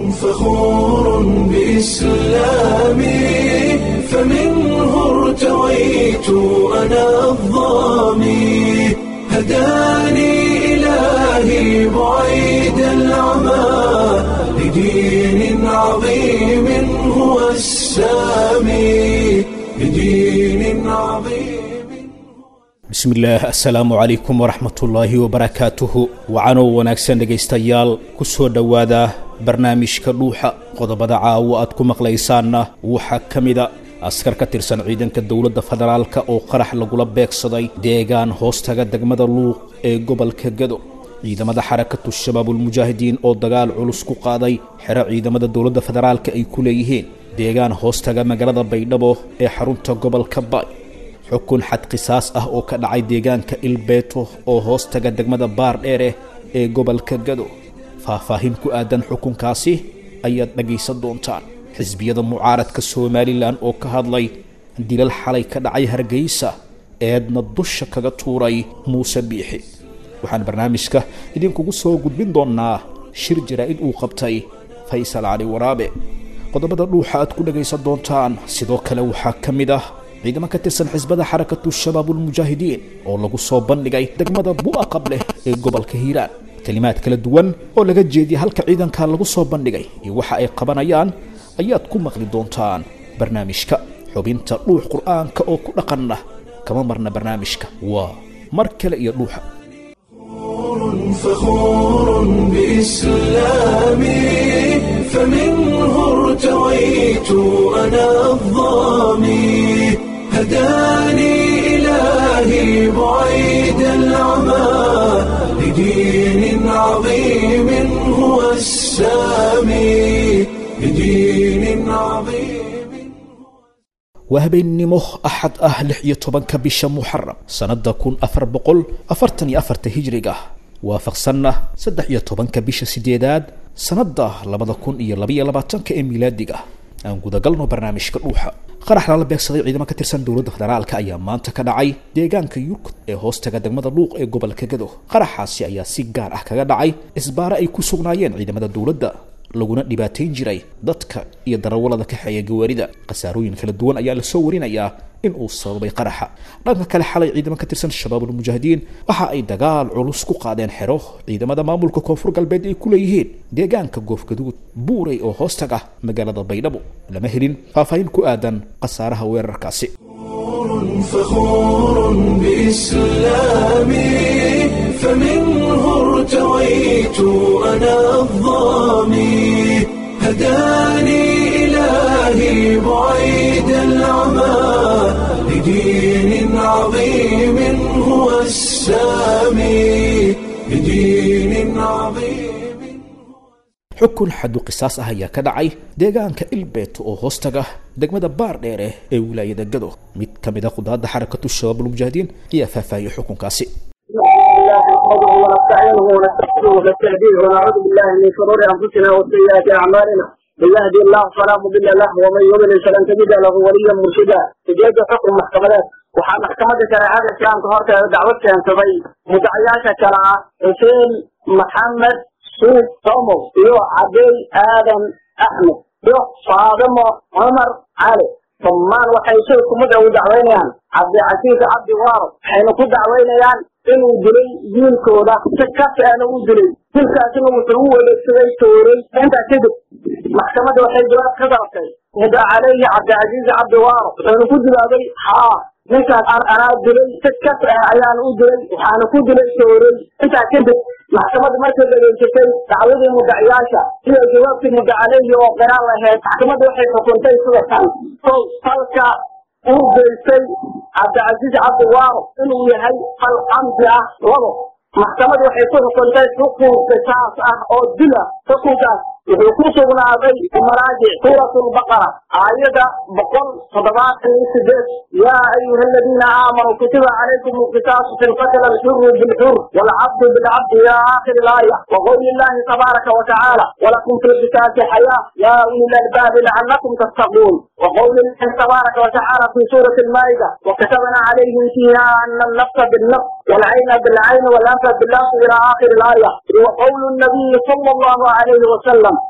فخور بإسلامي فمنه ارتويت أنا الضامي هداني إلهي بعيد العمى لدين عظيم هو السامي لدين عظيم bismillaah assalaamu calaykum waraxmatullaahi wabarakaatuhu wacanoo wanaagsan dhegaystayaal ku soo dhowaada barnaamijka dhuuxa qodobada caawo aad ku maqlaysaanna waxaa ka mida askar ka tirsan ciidanka dowladda federaalka oo qarax lagula beegsaday deegaan hoostaga degmada luuq ee gobolka gado ciidamada xarakatu shabaabulmujaahidiin oo dagaal culus ku qaaday xero ciidamada dowladda federaalka ay ku leeyihiin deegaan hoostaga magaalada baydhabo ee xarunta gobolka baay xukun xad qisaas ah oo ka dhacay deegaanka ilbeeto oo hoostaga degmada baar dheere ee gobolka gado faahfaahin ku aadan xukunkaasi ayaad dhagaysan doontaan xisbiyada mucaaradka somalilan oo ka hadlay dilal xalay ka dhacay hargeysa eedna dusha kaga tuuray muuse biixi waxaan barnaamijka idinkugu soo gudbin doonnaa shir jaraa'id uu qabtay faysal cali waraabe qodobada dhuuxa aad ku dhagaysan doontaan sidoo kale waxaa ka mid ah ciidamo ka tirsan xisbada xarakatu shabaabulmujaahidiin oo lagu soo bandhigay degmada bu'a qableh ee gobolka hiiraan kelimaad kala duwan oo laga jeediyay halka ciidanka lagu soo bandhigay iyo waxa ay qabanayaan ayaad ku maqli doontaan barnaamijka xubinta dhuux qur'aanka oo ku dhaqanna kama marna barnaamijka waa mar kale iyo dhuuxa فخور بإسلامي فمنه ارتويت أنا الضامي هداني إلهي بعيد العمى لدين عظيم هو السامي لدين عظيم waa habeennimo axad ah lix iyo tobanka bisha muxaram sannada kun afar boqol afartan iyo afarta hijriga waafaqsanna saddex iyo tobanka bisha sideedaad sannada labada kun iyo labaiyo labaatanka ee milaadiga aan gudagalno barnaamijka dhuuxa qarax lala beegsaday ciidamo ka tirsan dowladda federaalka ayaa maanta ka dhacay deegaanka yurkud ee hoostaga degmada luuq ee gobolka gado qaraxaasi ayaa si gaar ah kaga dhacay isbaare ay ku sugnaayeen ciidamada dowladda laguna dhibaatayn jiray dadka iyo darawallada kaxeeya gawaarida khasaarooyin kala duwan ayaa lasoo warinayaa in uu sababay qaraxa dhanka kale xalay ciidamo ka tirsan shabaabulmujaahidiin waxa ay dagaal culus ku qaadeen xero ciidamada maamulka koonfur galbeed ay ku leeyihiin deegaanka goofgaduud buuray oo hoostag ah magaalada baydhabo lama helin faahfaahin ku aadan khasaaraha weerarkaasi فخور بإسلامي فمنه ارتويت أنا الضامي هداني إلهي بعيد العمى لدين عظيم هو السامي لدين عظيم xukun xadu qisaas ah ayaa ka dhacay deegaanka ilbeeto oo hoostaga degmada baar dheere ee wilaayada gado mid ka mid a qudaadda xarakatu shabaabulmujaahidiin ayaa faahfaahiyey xukunkaasi نحمده ونستعينه ونستغفره ونستهديه ونعوذ بالله من شرور انفسنا وسيئات اعمالنا من يهدي الله فلا مضل له ومن يضلل فلن تجد له وليا مرشدا ujeeda xukun maxkamadeed waxaa maxkamadda shareecada islaamka horteeda dacwad keensaday mudacayaasha kale ah xuseen maxamed suuf somow iyo cabey aadan axmed iyo faadimo cumar cali dhammaan waxay shay kumid ugu dacwaynayaan cabdicasiis cabdi waaro waxayna ku dacwaynayaan inuu dilay wiilkooda si kafiana uu dilay dilkaasina wuxuu u wareegsaday tooray intaa kadib maxkamadda waxay jawaab ka dalabtay muda caleyhi cabdicasiis cabdi waaro wuxuuna ku jawaabay haa ninkaas anaa dilay si kas ah ayaan u dilay waxaana ku dilay tooray intaa kadib maxkamadda markay dhageysatay dacwadii mudaciyaasha iyo jawaabtii muda caleyhi oo qiraan lahayd maxkamadda waxay xukuntay sida tan kow falka uu geystay cabdicasiis cabdi waaro inuu yahay fal camdi ah labo maxkamadda waxay ku xukuntay xukun qisaas ah oo dila xukunkaas wuxuu ku sugnaaday maraajic suurat lbaqara aayada boqol toddobaatan iyo sideed yaa ayuha aladiina aamanuu kutiba calaykum alqisaasu fi lqatl alxuru bilxur walcabdu bilcabdi ila aakhiri laaya waqowli illahi tabaaraka watacaala walakum fi lqisaasi xayaa yaa uli lalbaabi lacalakum tattaquun وقول الله تبارك وتعالى في سورة المائدة وكتبنا عليهم فيها أن النفس بالنفس والعين بالعين والأنف بالأنف إلى آخر الآية وقول النبي صلى الله عليه وسلم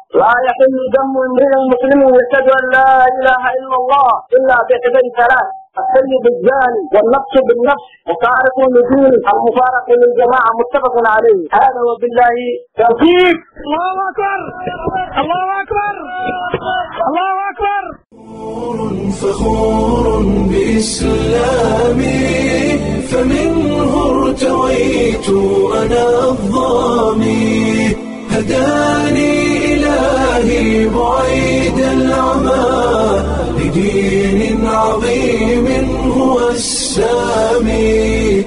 لا يحل دم امرئ مسلم يشهد ان لا اله الا الله الا باحدى ثلاث السيد الزاني والنفس بالنفس وتارك لدين المفارق للجماعه متفق عليه هذا وبالله توفيق الله اكبر الله اكبر الله اكبر فخور بإسلامي فمنه ارتويت أنا الظامي هداني إلهي بعيد العمى لدين عظيم هو السامي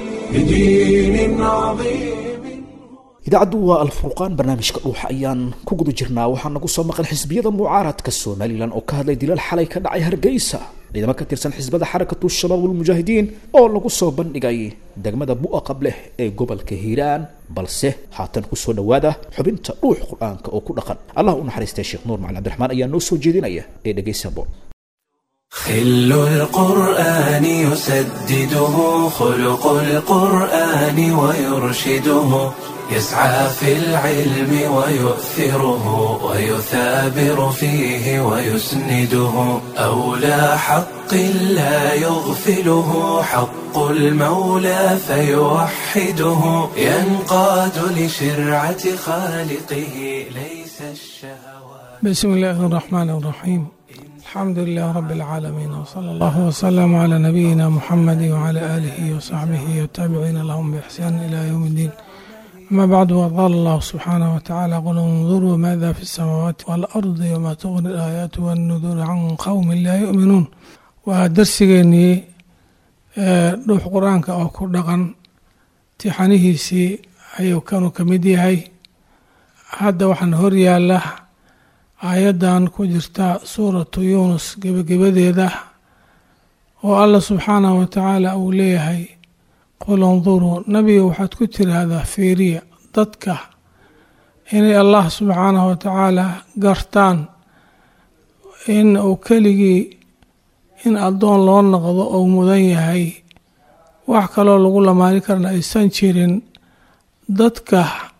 لدين عظيم idaacaddu waa alfurqaan barnaamijka dhuuxa ayaan ku guda jirnaa waxaa nagu soo maqan xisbiyada mucaaradka somalilan oo ka hadlay dilal xalay ka dhacay hargeysa ciidamo ka tirsan xisbada xarakatu shabaab walmujaahidiin oo lagu soo bandhigay degmada bu'a qableh ee gobolka hiiraan balse haatan kusoo dhowaada xubinta dhuux qur-aanka oo ku dhaqan allah u naxariistay sheekh nuur macali cabdiraxmaan ayaa noo soo jeedinaya ee dhegaysa boon خل القرآن يسدده خلق القرآن ويرشده يسعى في العلم ويؤثره ويثابر فيه ويسنده أولى حق لا يغفله حق المولى فيوحده ينقاد لشرعة خالقه ليس الشهوات بسم الله الرحمن الرحيم الحمد لله رب العالمين وصلى الله وسلم على نبينا محمد وعلى آله وصحبه والتابعين لهم بإحسان إلى يوم الدين أما بعد وقال الله سبحانه وتعالى قل انظروا ماذا في السماوات والأرض وما تغني الآيات والنذور عن قوم لا يؤمنون ودرسيني روح قرآنك أو كردغن تحنيهيسي أيو كانوا كمديهي هذا وحن هريا له aayaddan ku jirta suuratu yuunus gebagabadeeda oo allah subxaanahu wa tacaala uu leeyahay qul induruu nabiga waxaad ku tiraahdaa fiiriya dadka inay allah subxaanahu wa tacaala gartaan in uu keligii in addoon loo noqdo ou mudan yahay wax kaloo lagu lamaani karna aysan jirin dadka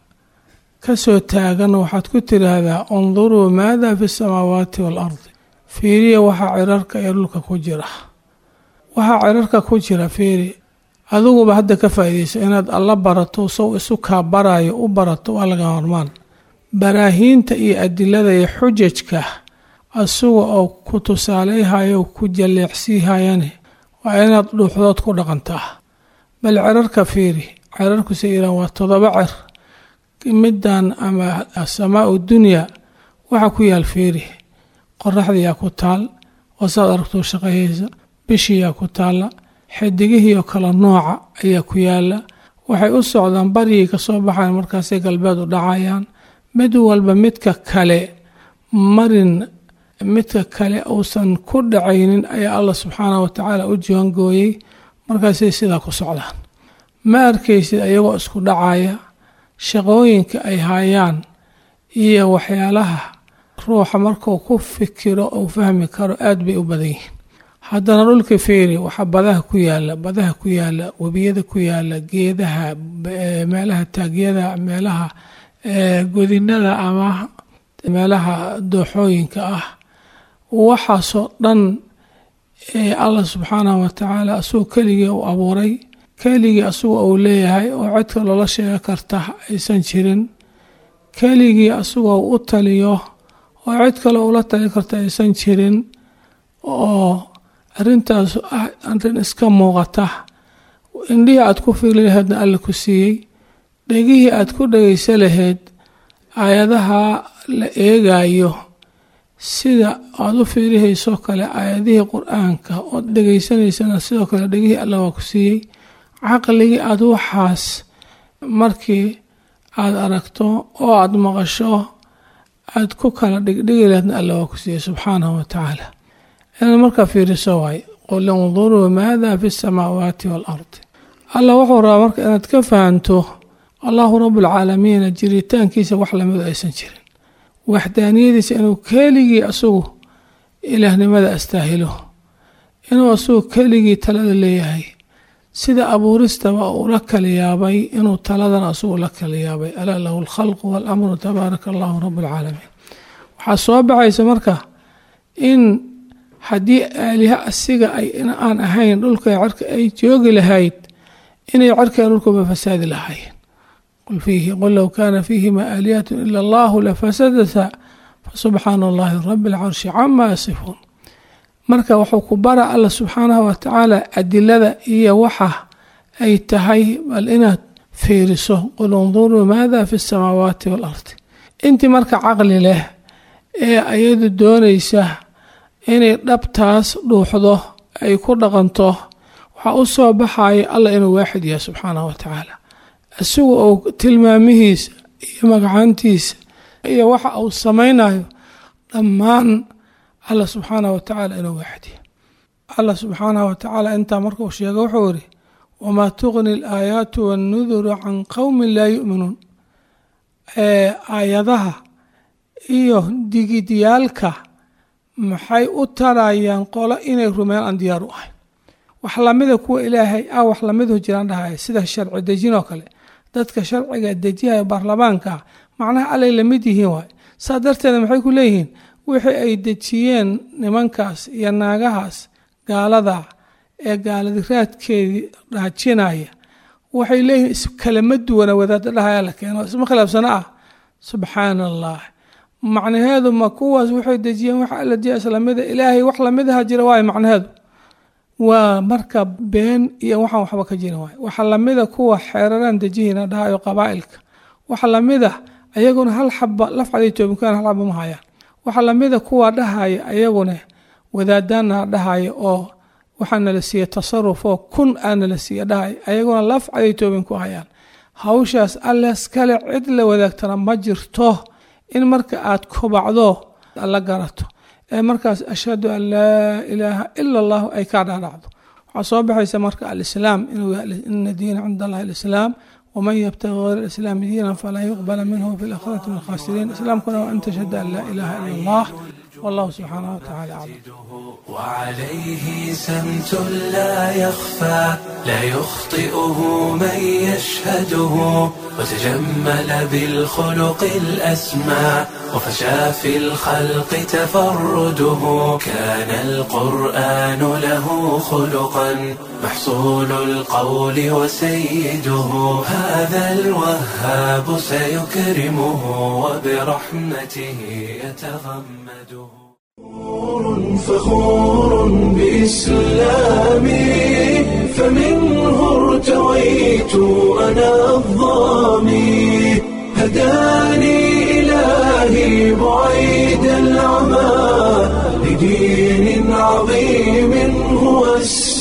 kasoo taagan waxaad ku tiraahdaa unduruu maada fi samaawaati waalardi fiiriya waxaa cirarka ee dhulka ku jira waxaa cirarka ku jira fiiri adiguba hadda ka faa'iidaysa inaad alla barato sow isu kaa barayo u barato waa laga hormaan baraahiinta iyo adilada iyo xujajka asuga oo ku tusaaleyhayo ku jalleecsiihayane waa inaad dhuuxdood ku dhaqantaa bal cirarka fiiri cirarkuse iran waa todoba cer middan ama asamaau dunya waxaa ku yaal fiiri qoraxdiyaa ku taal oo saad aragtuu shaqayeysa bishiyaa ku taalla xidigihii oo kale nooca ayaa ku yaala waxay u socdaan baryay ka soo baxayan markaasay galbeed u dhacayaan mid walba midka kale marin midka kale uusan ku dhacaynin ayaa allah subxaanah wa tacaala u jiwangooyey markaasay sidaa ku socdaan ma arkaysid ayagoo isku dhacaya shaqooyinka ay hayaan iyo waxyaalaha ruuxa markuu ku fikiro uu fahmi karo aada bay u badan yihiin haddana dhulka feeri waxaa badaha ku yaala badaha ku yaala webiyada ku yaala geedaha meelaha taagyada meelaha godinada ama meelaha dooxooyinka ah waxaasoo dhan allah subxaanahu wa tacaala asagoo keligii uu abuuray keligii asagoo uu leeyahay oo codka loola sheega karta aysan jirin keligii asagoo u taliyo oo cid kale ula tali karta aysan jirin oo arintaas ah arin iska muuqata indhihii aad ku fiili laheedna alla ku siiyey dhegihii aad ku dhegaysa laheyd aayadaha la eegayo sida aada u fiirihaysoo kale aayadihii qur-aanka ood dhegaysanaysana sidoo kale dhegihii alla waa ku siiyey caqligii aada waxaas markii aada aragto oo aada maqasho aada ku kala dhigdhigi laheedna alla waa ku siiyey subxaanahu wa tacaala inaad markaa fiiriso waay qul induruu maada fi samaawaati waalardi allah wuxuu rabaa marka inaad ka fahanto allahu rabualcaalamiina jiritaankiisa wax lamidu aysan jirin waxdaaniyadiisa inuu keligii asagu ilaahnimada astaahilo inuu asagu keligii talada leeyahay sida abuuristaba uu la kala yaabay inuu taladan asagu la kala yaabay alaa lahu alkhalqu waalamru tabaaraka allahu rabu alcaalamiin waxaa soo baxaysa marka in haddii aaliha asiga ay aan ahayn dhulka cerka ay joogi lahayd inay cerkaa dhulkuba fasaadi lahaayeen qul fiihi qul low kaana fiihima aalihatu ila allahu lafasadata fasubxaana allahi rabi alcarshi cama yasifuun marka wuxuu ku bara alla subxaanahu watacaala adilada iyo waxa ay tahay bal inaad fiiriso qul unduruu maada fi samaawaati waalardi intii marka caqli leh ee ayadu doonaysa inay dhabtaas dhuuxdo ay ku dhaqanto waxaa u soo baxaya allah inuu waaxid yahay subxaanahu watacaala isagu uu tilmaamihiisa iyo magacaantiisa iyo waxa uu samaynayo dhammaan allah subxaanahu watacaala inuu waaxid yahay allah subxaanahu watacaala intaa markuu sheego wuxuu yidhi wamaa tuqni alaayaatu wannuduru can qowmin laa yu'minuun aayadaha iyo digidyaalka maxay u tarayaan qolo inay rumeeyaan aan diyaar u ahayn wax lamida kuwa ilaahay ah wax lamidu jiraan dhahaya sida sharci dejin oo kale dadka sharciga dejihaya baarlamaanka macnaha allay lamid yihiin waay saa darteeda maxay ku leeyihiin wixii ay dejiyeen nimankaas iyo naagahaas gaalada ee gaaladiraadkeedii dhaajinaya waxay leeyihiin iskalama duwana wadaada dhahaya la keeno isma khilaafsano ah subxaana allah macnaheedu ma kuwaas waxay dejiyeen wax alla diya islamida ilaahay wax lamidaha jira waayo macnaheedu waa marka been iyo waxaan waxba ka jirin waay waxa lamida kuwa xeeraraan dejihina dhahayo qabaa'ilka waxa lamida ayaguna hal xaba lafcaday toobinkaan hal xaba ma hayaan waxa lamida kuwa dhahaya ayaguna wadaadaana dhahaya oo waxaa nala siiye tasaruf oo kun aa nala siiye dhahaya ayaguna lafcaday toobin ku hayaan hawshaas alles kale cid la wadaagtana ma jirto in marka aad kobacdo la garato ee markaas ashhadu an laa ilaaha ila allahu ay kaa dhaadhacdo waxaa soo baxaysa marka alislaam inuu ina diina cinda allahi alislaam waman yabtagi hayr alislaami diinan falan yuqbala minhu fi lakhirati min alkhasiriin islaamkuna waa an tashhada an laa ilaha ila allah wallahu subxaanahu watacaala aclam وعليه سمت لا يخفى لا يخطئه من يشهده وتجمل بالخلق الأسمى وفشى في الخلق تفرده كان القرآن له خلقا محصول القول وسيده هذا الوهاب سيكرمه وبرحمته يتغمده فخور بإسلامي فمنه ارتويت أنا الظامي هداني إلهي بعيد العمى لدين عظيم هو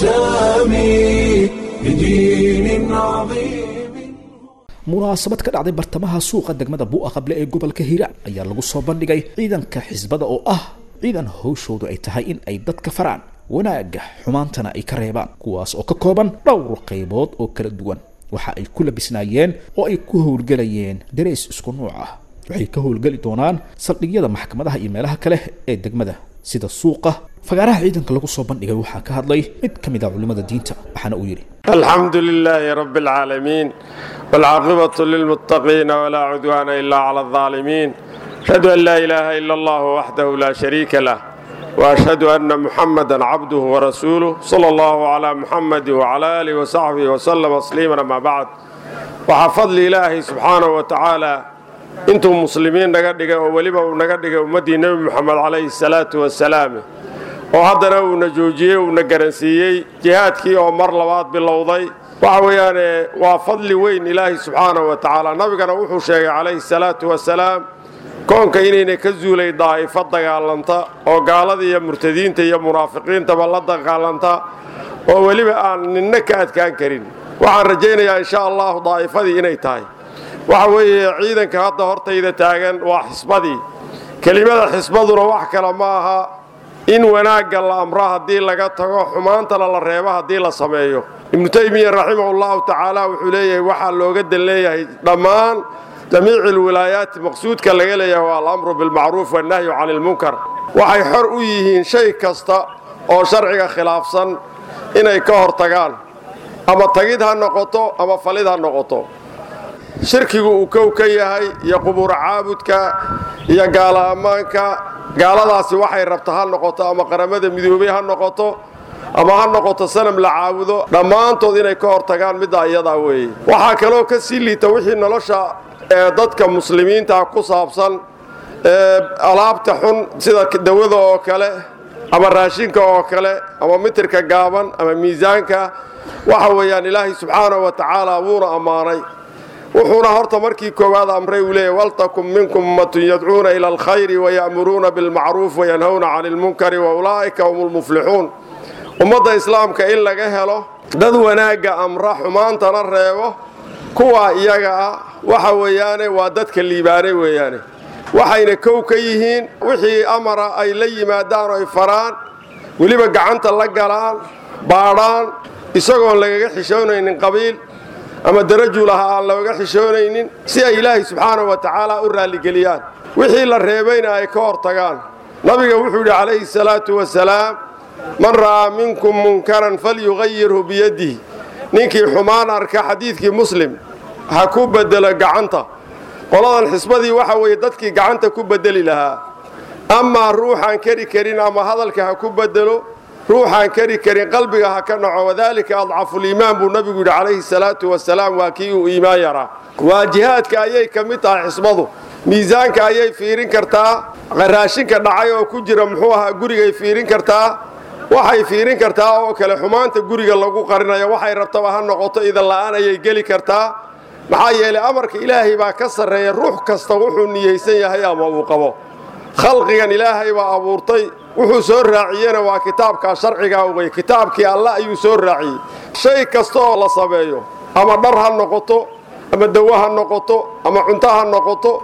السامي لدين عظيم munaasabad ka dhacday bartamaha suuqa degmada buu'a qable ee gobolka hiiraan ayaa lagu soo bandhigay ciidanka xisbada oo ah ciidan hawshoodu ay tahay in ay dadka faraan wanaagga xumaantana ay ka reebaan kuwaas oo ka kooban dhowr qaybood oo kala duwan waxa ay ku labisnaayeen oo ay ku howlgelayeen dareys isku nuuc ah waxay ka howlgeli doonaan saldhigyada maxkamadaha iyo meelaha kale ee degmada sida suuqa fagaaraha ciidanka lagu soo bandhigay waxaa ka hadlay mid ka mid a culimmada diinta waxaana uu yidhi الحمد لله رب العالمين والعاقبة للمتقين ولا عدوان إلا على الظالمين أشهد أن لا إله إلا الله وحده لا شريك له وأشهد أن محمدا عبده ورسوله صلى الله على محمد وعلى آله وصحبه وسلم تسليما أما بعد وحفظ إلهي سبحانه وتعالى intuu muslimiin naga dhigay oo weliba uu naga dhigay ummaddii nebi moxamed calayhi salaatu wasalaam oo haddana uuna joojiyey uuna garansiiyey jihaadkii oo mar labaad bilowday waxa weeyaane waa fadli weyn ilaahi subxaanahu wa tacaala nabigana wuxuu sheegay calayhi salaatu wasalaam koonka inayna ka zuulay daa'ifo dagaalanta oo gaalada iyo murtadiinta iyo munaafiqiintaba la dagaalanta oo weliba aan ninna ka adkaan karin waxaan rajaynayaa insha allahu daa'ifadii inay tahay waxa weeye ciidanka hadda hortayda taagan waa xisbadii kelimada xisbaduna wax kale ma aha in wanaagga la amro haddii laga tago xumaantana la reebo haddii la sameeyo ibnu taymiya raximahullahu tacaala wuxuu leeyahay waxaa looga dan leeyahay dhammaan jamiici alwilaayaati maqsuudka laga leeyahay waa alamru bilmacruuf wannahyu cani ilmunkar waxay xor u yihiin shay kasta oo sharciga khilaafsan inay ka hor tagaan ama tagid ha noqoto ama falid ha noqoto shirkigu uu kow ka yahay iyo qubuura caabudka iyo gaala ammaanka gaaladaasi waxay rabta ha noqoto ama qaramada midoobey ha noqoto ama ha noqoto sanam la caabudo dhammaantood inay ka hortagaan middaa iyadaa weeye waxaa kaloo ka sii liita wixii nolosha ee dadka muslimiinta ku saabsan ee alaabta xun sida dawada oo kale ama raashinka oo kale ama mitirka gaaban ama miisaanka waxa weeyaan ilaahay subxaanahu wa tacaala wuuna ammaanay wuxuuna horta markii koowaad amray uu leeyahy waltakun minkum ummatun yadcuuna ila alkhayri waya'muruuna bilmacruuf wayanhawna cani ilmunkari wa ulaa'ika hum lmuflixuun ummadda islaamka in laga helo dad wanaagga amra xumaantana reebo kuwaa iyaga ah waxa weeyaane waa dadka liibaanay weeyaane waxayna kow ka yihiin wixii amara ay la yimaadaan oo ay faraan weliba gacanta la galaan baadhaan isagoon lagaga xishoonaynin qabiil ama darajul aha aan looga xishoonaynin si ay ilaahay subxaanahu wa tacaala u raalligeliyaan wixii la reebayna ay ka hortagaan nabiga wuxuu yidhi calayhi salaatu wasalaam man ra'aa minkum munkaran falyugayirhu biyadihi ninkii xumaan arka xadiidkii muslim ha ku bedelo gacanta qoladan xisbadii waxa weeye dadkii gacanta ku bedeli lahaa amaa ruuxaan keri karin ama hadalka ha ku bedelo ruuxaan keri karin qalbiga ha ka naco wadaalika adcafuliimaan buu nabigu yidhi calayhi salaatu wasalaam waa kii uu iimaan yaraa waa jihaadka ayay ka mid tahay xisbadu miisaanka ayay fiirin kartaa raashinka dhacay oo ku jira muxuu ahaa gurigay fiirin kartaa waxay fiirin kartaa oo kale xumaanta guriga lagu qarinayo waxay rabtaba ha noqoto idan la'aan ayay geli kartaa maxaa yeelay amarka ilaahay baa ka sarreeya ruux kasta wuxuu niyeysan yahay ama uu qabo khalqigan ilaahay baa abuurtay wuxuu soo raaciyena waa kitaabkaa sharcigaa wey kitaabkii alle ayuu soo raaciyey shay kasta oo la sameeyo ama dhar ha noqoto ama dawo ha noqoto ama cunto ha noqoto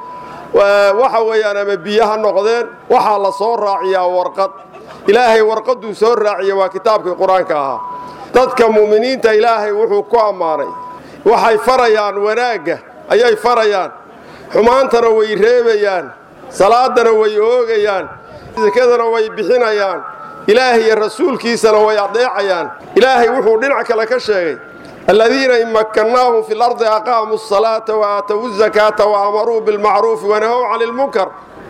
waxa weeyaan ama biyo ha noqdeen waxaa la soo raaciyaa warqad ilaahay warqadduu soo raaciya waa kitaabkii qur-aanka ahaa dadka mu'miniinta ilaahay wuxuu ku ammaanay waxay farayaan wanaagga ayay farayaan xumaantana way reebayaan salaadana way oogayaan sakadana way bixinayaan ilaahay iyo rasuulkiisana way adeecayaan ilaahay wuxuu dhinac kale ka sheegay aladiina in makkannaahum fi lardi aqaamuu asalaata wa aatowu zakaata wa amaruu bilmacruufi wanahow cani ilmunkar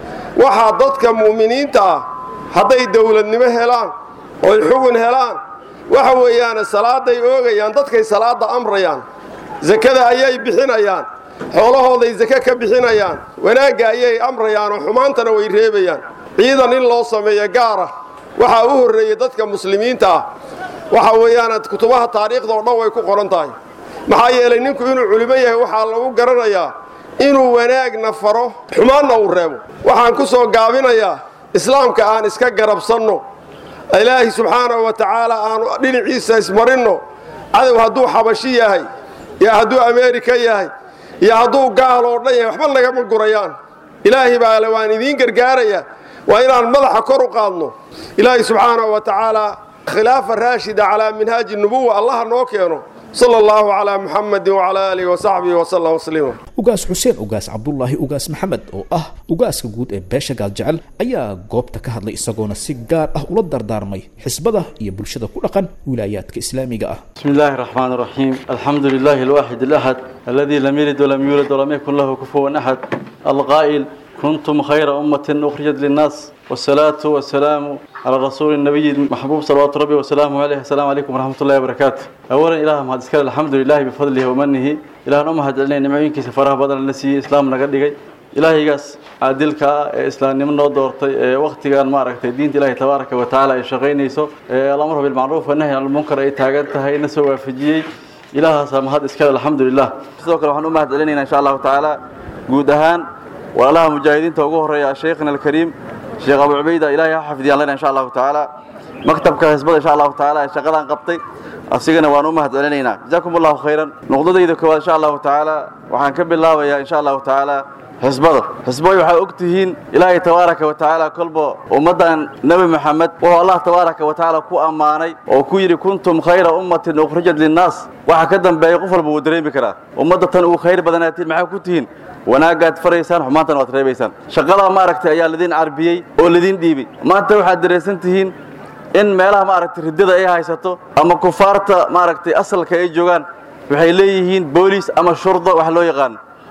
waxaa dadka mu'miniinta ah hadday dowladnimo helaan oy xugun helaan waxa weeyaane salaaday oogayaan dadkay salaadda amrayaan sakada ayay bixinayaan xoolahooday sake ka bixinayaan wanaagga ayay amrayaan oo xumaantana way reebayaan ciidan in loo sameeyo gaara waxaa u horreeyey dadka muslimiinta ah waxa weeyaan kutubaha taariikhda oo dhan way ku qoran tahay maxaa yeelay ninku inuu culimo yahay waxaa lagu garanayaa inuu wanaagna faro xumaanna uu reebo waxaan ku soo gaabinayaa islaamka aan iska garabsanno ilaahay subxaanahu wa tacaala aanu dhinaciisa ismarinno cadow hadduu xabashi yahay iyo hadduu ameerika yahay iyo hadduu gaal oo dhan yahay waxba nagama gurayaan ilaahay baa le waan idiin gargaaraya waa inaan madaxa kor u qaadno ilaahay subxaanahu wa tacaala khilaafa raashida calaa minhaaji nubuwa allaha noo keeno sala allahu calaa muxamadin wacalaa aalihi wasaxbihi wasallam tasliima ugaas xuseen ugaas cabdulaahi ugaas maxamed oo ah ugaaska guud ee beesha gaaljecel ayaa goobta ka hadlay isagoona si gaar ah ula dardaarmay xisbada iyo bulshada ku dhaqan wilaayaadka islaamiga ah بسم الله الرحمن الرحيم الحمد لله الواحد الأحد الذي لم يلد ولم يولد ولم يكن له كفوا أحد القائل كنتم خير أمة أخرجت للناس والصلاة والسلام على رسول النبي المحبوب صلوات ربي وسلامه عليه السلام عليكم ورحمة الله وبركاته أولا إله ما هذا الحمد لله بفضله ومنه إله أمه هدلنا نمعين كيس فرح بدل النسي إسلام نقدقي ilaahigaas caadilka ah ee islaamnimo noo doortay ee wakhtigan maaragtay diinta ilaahay tabaaraka wa tacaala ay shaqaynayso ee alamru bilmacruuf wanahyi can lmunkar ay taagan tahay na soo waafajiyey ilaahaasaa mahad iskale alxamdulilah sidoo kale waxaan u mahad celinaynaa insha allahu tacaala guud ahaan walaalaha mujaahidiinta ugu horeeya sheikhna alkariim sheekh abu cubayda ilaahay ha xafidiyaan lena insha allahu tacaala maktabka xisbada insha allahu tacaala ee shaqadan qabtay asigana waan u mahad celinaynaa jazaakum allahu khayran nuqdadayda koowaad insha allahu tacaala waxaan ka bilaabayaa insha allahu tacaala xisbada xisbooy waxaa og tihiin ilaahay tabaaraka wa tacaala kolba ummaddan nebi maxamed wuxuu allah tabaaraka wa tacaala ku ammaanay oo ku yidhi kuntum khayra ummatin ukhrijat linnaas waxa ka dambeeya qof walba wuu dareemi karaa ummadda tan ugu khayr badanaatiin maxaa ku tihiin wanaagaad faraysaan xumaantana waad reebaysaan shaqadaa maaragtay ayaa lidin carbiyey oo lidin dhiibay maanta waxaad dareensan tihiin in meelaha maaragtay riddada ay haysato ama kufaarta maaragtay asalka ay joogaan waxay leeyihiin booliis ama shurda wax loo yaqaan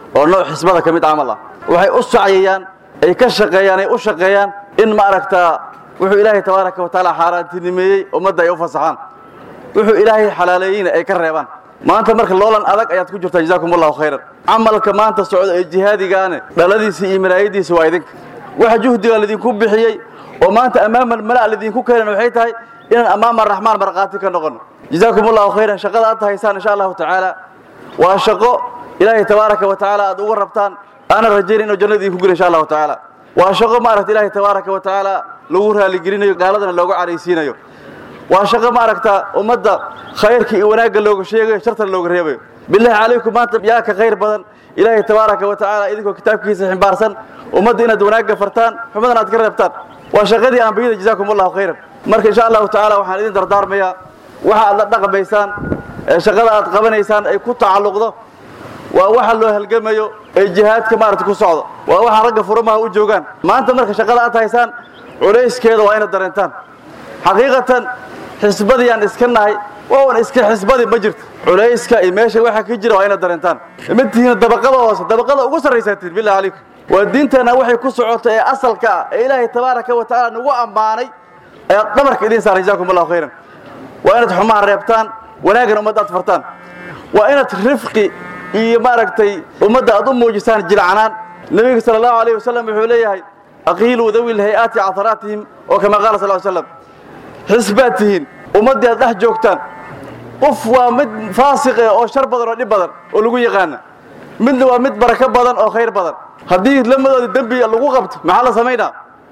oo nooc xisbada ka mid camal ah waxay u sacyayaan ay ka shaqeeyaan ay u shaqeeyaan in ma aragtaa wuxuu ilaahay tabaaraka wa tacaala xaaraantinimeeyey ummadda ay u fasaxaan wuxuu ilaahay xalaaleeyeyna ay ka reebaan maanta marka loolan adag ayaad ku jirtaa jazaakum allahu khayran camalka maanta socda ee jihaadigaane dhaladiisa iyo maraayadiisa waa idinka waxa juhdiga lidinku bixiyey oo maanta ammaama mala lidinku keenan waxay tahay inaan ammaama raxmaan markhaati ka noqono jazaakum allahu khayran shaqada aad haysaan insha allahu tacaala waa shaqo ilaahay tabaaraka wa tacaala aad uga rabtaan aanan rajayn inuu jannada idinku gelo insha allahu tacaala waa shaqo maaragta ilaahay tabaaraka wa tacaala lagu raaligelinayo gaaladana looga caraysiinayo waa shaqo maaragta ummadda khayrka iyo wanaagga looga sheegayo shartana looga reebayo billahi calaykum maanta yaa ka khayr badan ilaahay tabaaraka wa tacaala idinkoo kitaabkiisa ximbaarsan ummadda inaad wanaagga fartaan xumadana aad ka reebtaan waa shaqadii ambiyada jazaakum allahu khayran marka insha allahu tacaala waxaan idin dardaarmayaa waxa aad la dhaqmaysaan ee shaqada aad qabanaysaan ay ku tacalluqdo waa waxa loo halgamayo ee jihaadka maaragta ku socdo waa waxa ragga furamaha u joogaan maanta marka shaqada aad haysaan culayskeeda waa inaad dareentaan xaqiiqatan xisbadiyaan iska nahay waawan iska xisbadi ma jirto culayska iyo meesha waxa ka jira waa inaad dareentaan ma tihiin dabaqada hoose dabaqada ugu sarraysaatiin billahi calaykum waa diinteenna waxay ku socoto ee asalka ah ee ilaahay tabaaraka wa tacaala nagu ammaanay ayaad dhabarka idiin saaran jazaakum allahu khayran waa inaad xumaha reebtaan wanaaggan ummadda aad fartaan waa inaad rifqi iyo maaragtay ummadda aad u muujisaan jilcanaan nebiga sala allahu alayh wasalam wuxuu leeyahay aqiiluu dawi lhay-aati cadaraatihim oo kama qaala sal slam xisbaad tihiin ummaddii aad dhex joogtaan qof waa mid faasiqe oo shar badan oo dhib badan oo lagu yaqaana midna waa mid barako badan oo khayr badan haddii lamadooda dembi lagu qabto maxaa la samaynaa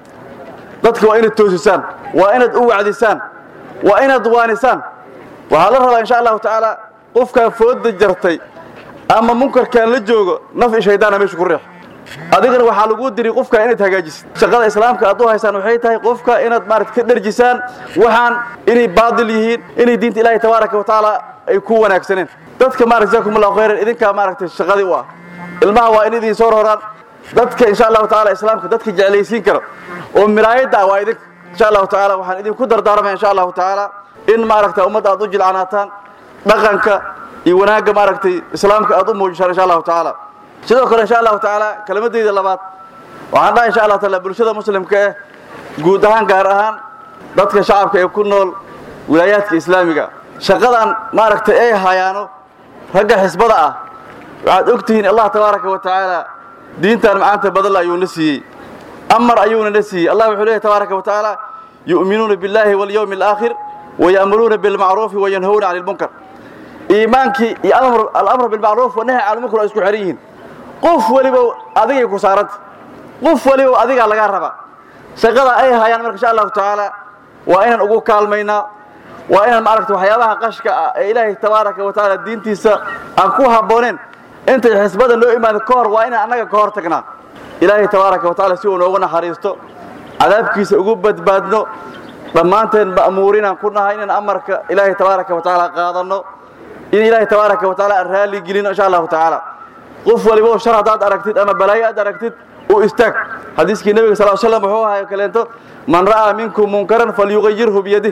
dadka waa inaad toosisaan waa inaad u wacdisaan waa inaad waanisaan waxaa la rabaa insha allahu tacaala qofkaa fooda jartay ama munkarkaan la joogo naf i shaydaana meesha ku riix adigana waxaa lagu diri qofka inaad hagaajisid shaqada islaamka aad u haysaan waxay tahay qofka inaad maarata ka dherjisaan waxaan inay baadil yihiin inay diinta ilaahay tabaaraka wa tacaala ay ku wanaagsaneen dadka maarata jazakum allahu khayran idinkaa maaragtay shaqadii u ah ilmaha waa in idin soo roraan dadka insha allahu tacaala islaamka dadka jeclaysiin karo oo miraayadda ah waa idinka insha allahu tacaala waxaan idinku dardaarmaya insha allahu tacaala in maaragta ummadda aad u jilcanaataan dhaqanka iyo wanaagga maaragtay islaamka aad u muujisaan insha allahu tacaala sidoo kale insha allahu tacaala kelmadeyda labaad waxaan dhaha insha allah taala bulshada muslimka eh guud ahaan gaar ahaan dadka shacabka ee ku nool wilaayaadka islaamiga shaqadan maaragtay ay hayaano ragga xisbada ah waxaad og tihiin allah tabaaraka wa tacaala diintan macaanta badal ayuuna siiyey amar ayuuna na siiyey allah wuxuu leeyahy tabaaraka wa tacaala yu'minuuna biاllahi walyawmi alaakhir waya'muruuna bilmacruufi wayanhawna cani lmunkar iimaankii iyo alamr bilmacruuf wanahy cani lmunkar waa isku xeran yihiin qof waliba adigay ku saaranta qof waliba adigaa lagaa rabaa shaqada ay hayaan marka insha allahu tacaala waa inaan ugu kaalmaynaa waa inaan maaragta waxyaabaha qashka ah ee ilaahay tabaaraka wa tacaala diintiisa aan ku habbooneen intay xisbada noo imaada ka hor waa inaan annaga ka hor tagnaa ilaahay tabaaraka wa tacaala si uu noogu naxariisto cadaabkiisa ugu badbaadno dhammaanteen ma'muurinaan ku nahay inaan amarka ilaahay tabaaraka wa tacaala qaadanno in ilaahay tabaaraka wa tacaala aan raalli gelino insha allahu tacaala qof waliba shar haddaad aragtid ama balaayo aad aragtid u istaag xadiiskii nebiga sal slam wuxuu ahay kaleento man ra'aa minkum munkaran falyugayirhu biyadih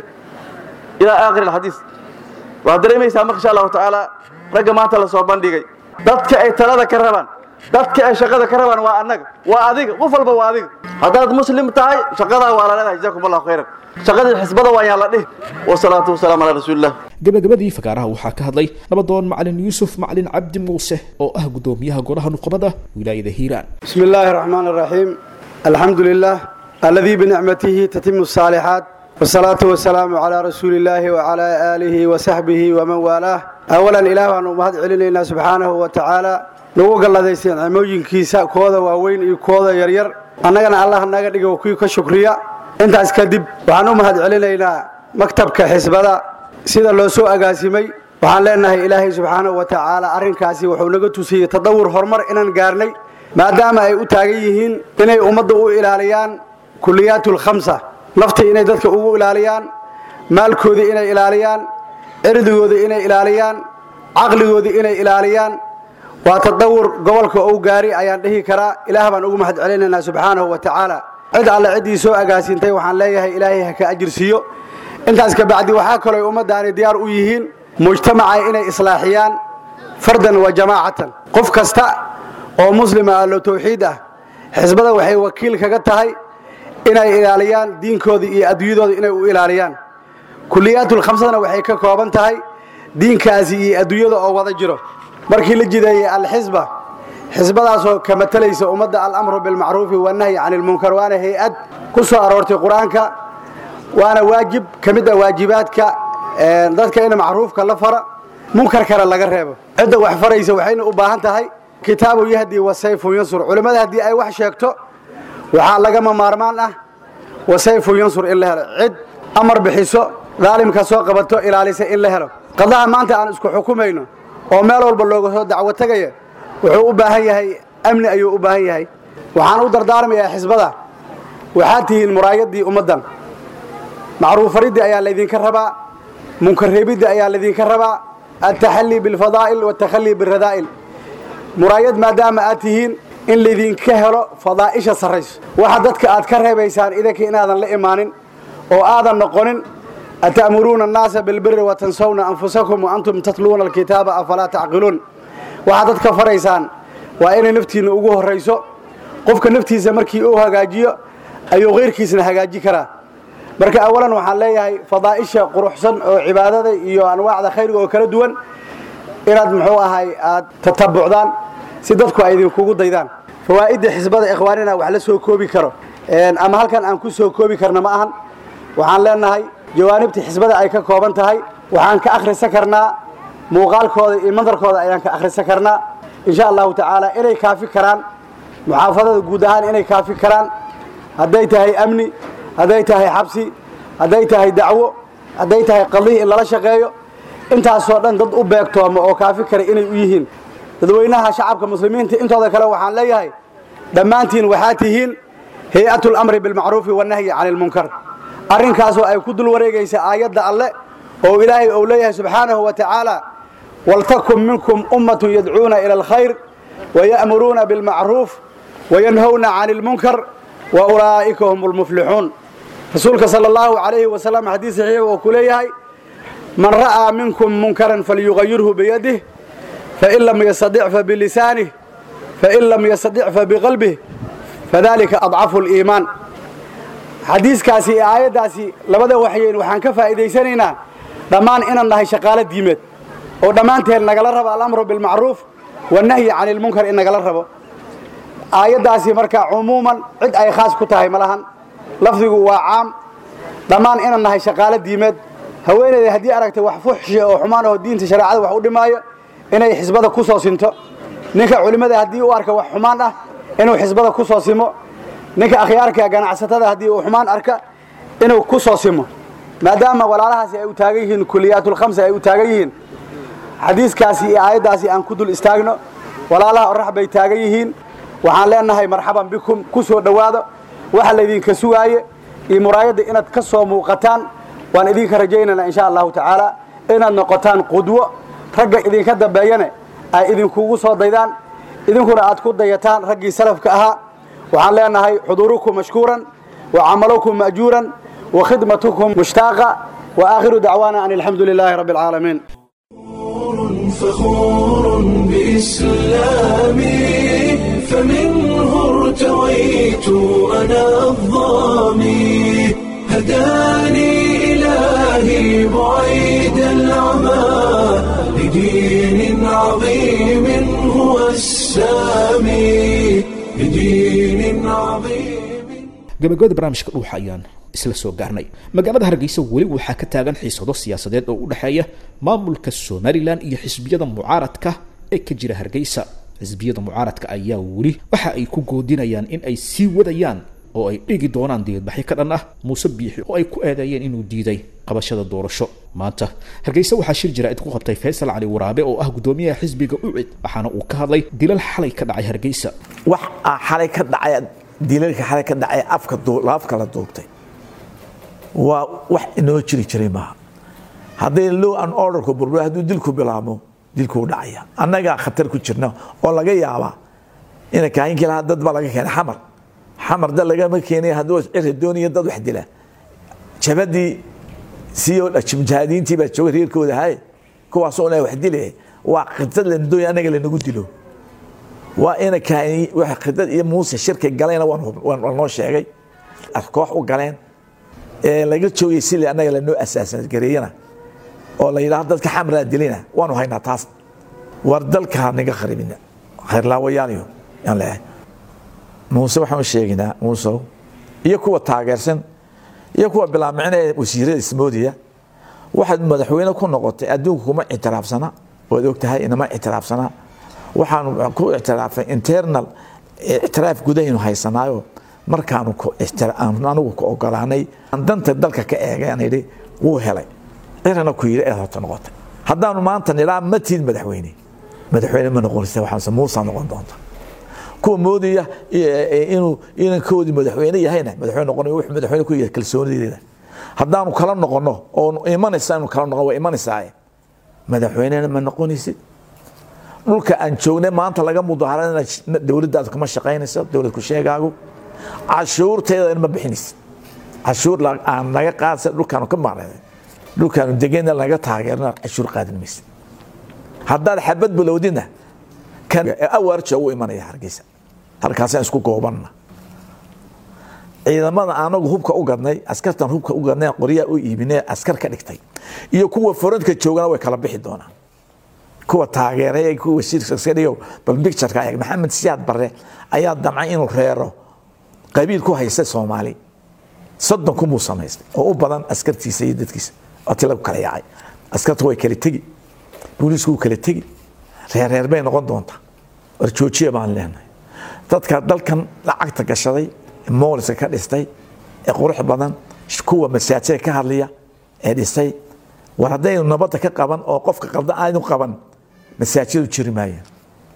ilaa aakhir alxadiis waxaad dareemaysaa marka insha allahu tacaala ragga maanta la soo bandhigay dadka ay talada ka rabaan dadka ay shaqada ka rabaan waa annaga waa adiga qof walba waa adiga haddaad muslim tahay shaqadaa waa la leedahay jazakum allahu khayran shaqadii xisbada waa yaan la dhihi wasalaatu wasalaamu calaa rasuulillah gabagabadii fagaaraha waxaa ka hadlay nabadoon macalin yuusuf macalin cabdi muuse oo ah guddoomiyaha golaha nuqabada wilaayada hiiraan بسم الله الرحمن الرحيم الحمد لله الذي بنعمته تتم الصالحات والصلاة والسلام على رسول الله وعلى آله وصحبه ومن والاه أولا إله أن أمهد علينا سبحانه وتعالى نوغ الله ديسين عموجين كيسا كودا ووين إي كودا يرير أننا الله ناقا ديقا وكيو كشكريا انت اسكدب وحن أمهد علينا مكتب كحسبدا سيدا لو سوء أقاسمي waxaan leenahay ilaahay subxaanahu wa tacaala arrinkaasi wuxuu naga tusiyey tadawur horumar inaan gaarnay maadaama ay u taagan yihiin inay ummadda u ilaaliyaan kuliyaat lkhamsa naftii inay dadka ugu ilaaliyaan maalkoodii inay ilaaliyaan cirdigoodii inay ilaaliyaan caqligoodii inay ilaaliyaan waa tadawur gobolka ou gaari ayaan dhihi karaa ilaah baan ugu mahad celinaynaa subxaanahu wa tacaala cid alle ciddii soo agaasintay waxaan leeyahay ilaahay ha ka ajirsiiyo intaas kabacdi waxaa kaloo ay ummaddaani diyaar u yihiin mujtamaca inay islaaxiyaan fardan wa jamaacatan qof kasta oo muslima allo tawxiid ah xisbada waxay wakiil kaga tahay inay ilaaliyaan diinkooda iyo adduunyadooda inay u ilaaliyaan kuliyaatul-khamsadana waxay ka kooban tahay diinkaasi iyo adduunyada oo wada jiro markii la jideeyey alxisba xisbadaasoo ka matalaysa ummadda alamru bilmacruufi wanahyi cani ilmunkar waana hay-ad ku soo aroortay qur-aanka waana waajib ka mid ah waajibaadka dadka in macruufka la fara munkarkana laga reebo cidda wax faraysa waxayna u baahan tahay kitaabu yahdi wasayfun yansur culimmada haddii ay wax sheegto waxaa lagama maarmaan ah wasayfun yansur in la helo cid amar bixiso daalimka soo qabato ilaalisa in la helo qadaha maanta aan isku xukumayno oo meel walba looga soo dacwo tegaya wuxuu u baahan yahay amni ayuu u baahan yahay waxaan u dardaarmayaa xisbada waxaad tihiin muraayaddii ummaddan macruufariddii ayaa laydinka rabaa munkarreebiddii ayaa laydinka rabaa altaxallii bilfadaa'il watakhallii biradaa'il muraayad maadaama aad tihiin in laydinka helo fadaa'isha sarrayso waxa dadka aad ka reebaysaan idinka inaadan la imaanin oo aadan noqonin ata'muruuna annaasa bilbiri watansawna anfusakum wa antum tatluuna alkitaaba afalaa tacqiluun waxaad dadka faraysaan waa inay naftiinna ugu horrayso qofka naftiisa markii uu hagaajiyo ayuu kayrkiisna hagaaji karaa marka awalan waxaan leeyahay fadaa'isha quruxsan oo cibaadada iyo anwaacda khayriga oo kala duwan inaad muxuu ahay aad tatabucdaan si dadku ay idinkugu daydaan fawaa'idda xisbada ikhwaanina wax la soo koobi karo ama halkan aan ku soo koobi karna ma ahan waxaan leenahay jawaanibta xisbada ay ka kooban tahay waxaan ka akhrisan karnaa muuqaalkooda iyo mandarkooda ayaan ka akhrisan karnaa insha allahu tacaala inay kaafi karaan muxaafadada guud ahaan inay kaafi karaan hadday tahay amni hadday tahay xabsi hadday tahay dacwo hadday tahay qadihi in lala shaqeeyo intaasoo dhan dad u beegtooma oo kaafi kara inay u yihiin dadweynaha shacabka muslimiinta intooda kale waxaan leeyahay dhammaantiin waxaa tihiin hay-atu lamri bilmacruufi wanahyi cani ilmunkar arrinkaasoo ay ku dul wareegaysa aayadda alle oo ilaahay uu leeyahay subxaanahu wa tacaala waltakun minkum ummatun yadcuuna ila alkhayr waya'muruuna bilmacruuf wayanhowna cani ilmunkar wa ulaa'ika hum lmuflixuun rasuulka sala allahu calayhi wasalam xadiis saxiix oo ku leeyahay man ra'aa minkum munkaran falyugayirhu biyadih fain lam yastadic fabilisaanih fain lam yastadic fabiqalbih fadalika adcafu liimaan xadiiskaasi iyo aayaddaasi labada waxyeyn waxaan ka faa'iidaysanaynaa dhammaan inaan nahay shaqaalo diimeed oo dhammaanteen nagala rabo alamru bilmacruuf wanahyi cani ilmunkar in nagala rabo aayaddaasi marka cumuuman cid ay khaas ku tahay ma lahan lafdigu waa caam dhammaan inaan nahay shaqaalo diimeed haweeneyda haddii aragtay wax fuxshiya oo xumaan oo diinta shareecada wax u dhimaayo inay xisbada ku soo sinto ninka culimmada haddii u arka wax xumaan ah inuu xisbada ku soo simo ninka akhyaarka ganacsatada haddii uu xumaan arka inuu ku soo simo maadaama walaalahaasi ay u taagan yihiin kuliyaatul-khamsa ay u taagan yihiin xadiiskaasi iyo aayaddaasi aan ku dul istaagno walaalaha orax bay taagan yihiin waxaan leenahay marxaban bikum ku soo dhowaado waxa laydinka sugaaye iyo muraayadda inaad ka soo muuqataan waan idinka rajaynaynaa insha allahu tacaala inaad noqotaan qudwo ragga idinka dambeeyane ay idinkugu soo daydaan idinkuna aad ku dayataan raggii salafka ahaa waxaan leenahay xuduurukum mashkuuran wa camalukum ma'juuran wa khidmatukum mushtaaqa wa aakhiru dacwaana an alxamdu lilaahi rabbi alcaalamiin فخور بإسلامي فمنه ارتويت أنا الظامي هداني إلهي بعيد العمى لدين عظيم هو السامي لدين عظيم gabagabada barnaamijka dhuuxa ayaan isla soo gaarnay magaalada hargeysa weli waxaa ka taagan xiisado siyaasadeed oo u dhexeeya maamulka somalilan iyo xisbiyada mucaaradka ee ka jira hargeysa xisbiyada mucaaradka ayaa weli waxa ay ku goodinayaan in ay sii wadayaan oo ay dhigi doonaan diyadbaxyo ka dhan ah muuse biixi oo ay ku eedeeyeen inuu diiday qabashada doorasho maanta hargeysa waxaa shir jaraa'id ku qabtay faysal cali waraabe oo ah guddoomiyaha xisbiga ucid waxaana uu ka hadlay dilal xalay ka dhacay hargeysa wax aa xalay ka dhacay dilalka xalay ka dhacay afka afka la duubtay waa wax inoo jiri jiray maaha hadday low an orderku burbur hadduu dilku bilaabmo dilkuu dhacaya annagaa khatar ku jirna oo laga yaabaa ina kaahinkii lahaa dad baa laga keenay xamar xamar dad lagama keenay hadduu cira doonaya dad wax dila jabadii siyo mujaahadiintii baa jooga reerkooda hay kuwaasoo na wax dilaya waa khitad lana doonaya annaga lanagu dilo waa ina kaani waxa khidad iyo muuse shirki galayna waan hub- waan waan noo sheegay as koox u galeen ee laga joogay sili annaga lanoo asaasan gareeyana oo la yidhaahdo dadka xamraa dilina waanu haynaa taas war dalka ha naga kharibina khayrlaawayaaliyo yaan leeyahay muuse waxaan u sheegaynaa muusow iyo kuwa taageersan iyo kuwa bilaamicina ee wasiirada ismoodiya waxaad madaxweyne ku noqotay adduunka kuma ictiraafsana waad ogtahay inama ictiraafsana waxaanu ku ictiraafay internal ictiraaf gudahaynu haysanaayo markaanu ku ictira- aan anigu ku ogolaanay aan danta dalka ka eegay aan idhi wuu helay cirana ku yidhi eed horta noqotay haddaanu maanta nidhaa ma tiid madaxweyne madaxweyne ma noqonaysa waxaanse muusa noqon doonta kuwa moodaya inuu inankoodii madaxweyne yahayna madaxweyne noqon wuxuu madaxweyne ku yahay kalsoonideeda haddaanu kala noqono oo imanaysa inu kala noqon waa imanaysaa madaxweynena ma noqonaysid dhulka aan joognay maanta laga mudaharana dowladdaadu kama shaqaynayso dowlad ku sheegaagu cashuurteeda ma bixinaysid cashuur la- aan naga qaadsa dhulkaanu ka maqnay dhulkaanu degayna laga taageerna cashuur qaadan maysid haddaad xabad bilowdina kan awaarja u imanaya hargeysa halkaasaan isku goobanna ciidamada anagu hubka u gadnay askartan hubka u gadnay qoryaa u iibinay askar ka dhigtay iyo kuwa forantka joogana way kala bixi doonaan kuwa taageeray ee kuwa wasiirka bal bictureka eeg maxamed siyaad barre ayaa damcay inuu reero qabiil ku haysta soomaali soddon kumuu samaystay oo u badan askartiisa iyo dadkiisa oo ti lagu kala yaacay askarta way kala tegi booliisku wuu kala tegi reerreer bay noqon doontaa war joojiya baan leenahay dadka dalkan lacagta gashaday mooliska ka dhistay ee qurux badan kuwa masaajida ka hadlaya ee dhisay war haddaynu nabadda ka qaban oo qofka qaldan aynu qaban masaajidu jiri maayaan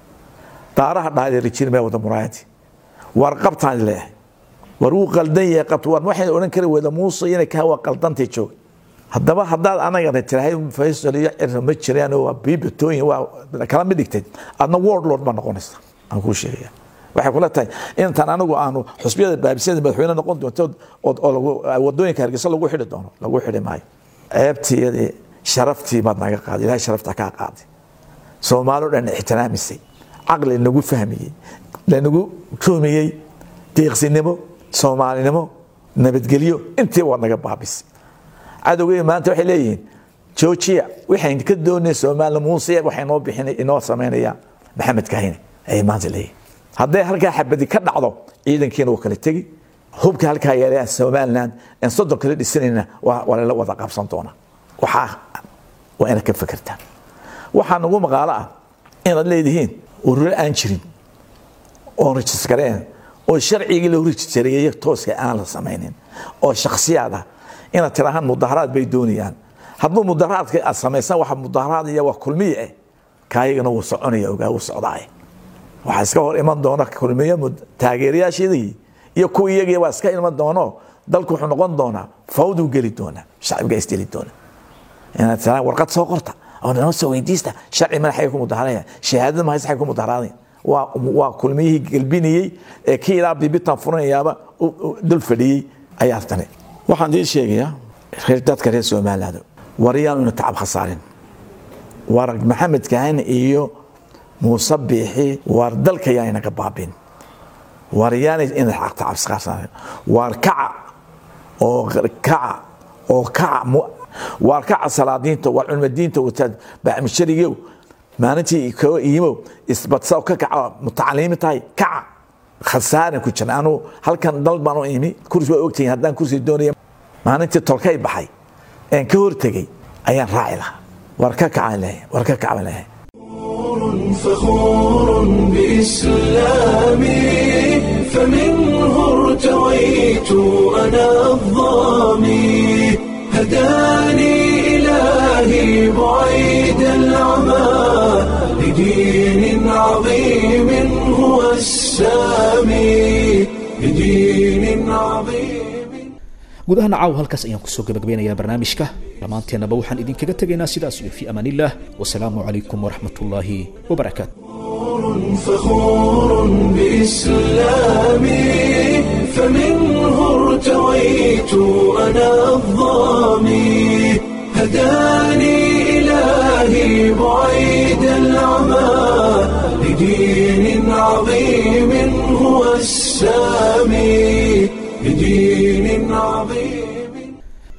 daaraha dhaadheeri jiri maaya wada muraayadii war qabtaan leeyahay war wuu qaldan yahay qabta war waxayna odhan kari weyda muuse inay ka waa qaldantay joog haddaba haddaad anagana tirahay faysal iyo cirra ma jiraan waa biibatooyin waa kala mid dhigtay adna world lord baa noqonaysa aan kuu sheegaya waxay kula tahay intaan anigu aanu xusbiyada baabisada madaxweyne noqon doonto oo- oo lagu- wadooyinka hargeysa lagu xidhi doono lagu xidhi maayo ceebtiyadii sharaftii baad naga qaaday ilahay sharafta kaa qaaday soomaalio dhan ixtiraamisay caqli nagu fahmiyey lanagu joomiyey deeqsinimo soomaalinimo nabadgelyo intii waa naga baabisay cadowgay maanta waxay leeyihiin joojiya waxayn ka doonay soomaali muuse waxay noo bixinay inoo samaynaya maxamed kahine ayay maanta leeyihin hadday halkaa xabadi ka dhacdo ciidankiina wuu kala tegi hubka halkaa yeelay somaliland aan soddon kala dhisanayna waa waa lala wada qabsan doonaa waxaa waa inaad ka fekertaan waxaa nagu maqaalo ah inaad leedihiin ururo aan jirin oon rajiskareen oo sharcigii lagu rajistareeyey tooska aan la samaynin oo shaksiyaad ah inaad tirahaan mudaharaad bay doonayaan hadduu mudaharaadka aad samaysan waxa mudaharaad iyo waa kulmiye eh kaayagana wuu soconaya ogaa wuu socdaay waxaa iska hor iman doona kulmiye mud- taageerayaashadii iyo kuwa iyagii waa iska iman doono dalku wuxuu noqon doonaa fawduu geli doonaa shacbiga isdeli doona inaad tiraan warqad soo qorta oo noo soo weydiista sharci madaxay ku mudaharaya shahaadada mahaysa xay ku mudaharaaday waa waa kulmiyihii gelbinayey ee kii ilaa bibitan furanayaaba u- u dul fadhiyey ayaa tani waxaan idiin sheegayaa reer dadka reer somaliland waryaanu tacab khasaarin war maxamed kahane iyo muuse biixi war dalka yaa inaga baabin war yaanay ina tacabskaarsaarin war kaca oo kaca oo kaca mu- waar kaca salaadiinta waar culmadiinta wataad bacmisharigow maalintii koo iimow isbadsa ka kaca mutacaliimi tahay kaca khasaaran ku jira anu halkan dal baan u imi kursi waa ogtihiin haddaan kursi doonaya maalintii tolkay baxay een ka hortegey ayaan raaci lahaa war ka kacaan lehay war ka kacaan lehay فخور بإسلامي فمنه ارتويت أنا الظامي هداني إلهي بعيد العمى لدين عظيم هو السامي لدين عظيم guud ahaan caaw halkaas ayaan kusoo gabagabeynayaa barnaamijka dhammaanteennaba waxaan idinkaga tegaynaa sidaas iyo fi amaan illah wasalaamu calaykum waraxmat ullaahi wabarakaatu فخور بإسلامي فمنه ارتويت أنا الظامي هداني إلهي بعيد العمى لدين عظيم هو السامي لدين عظيم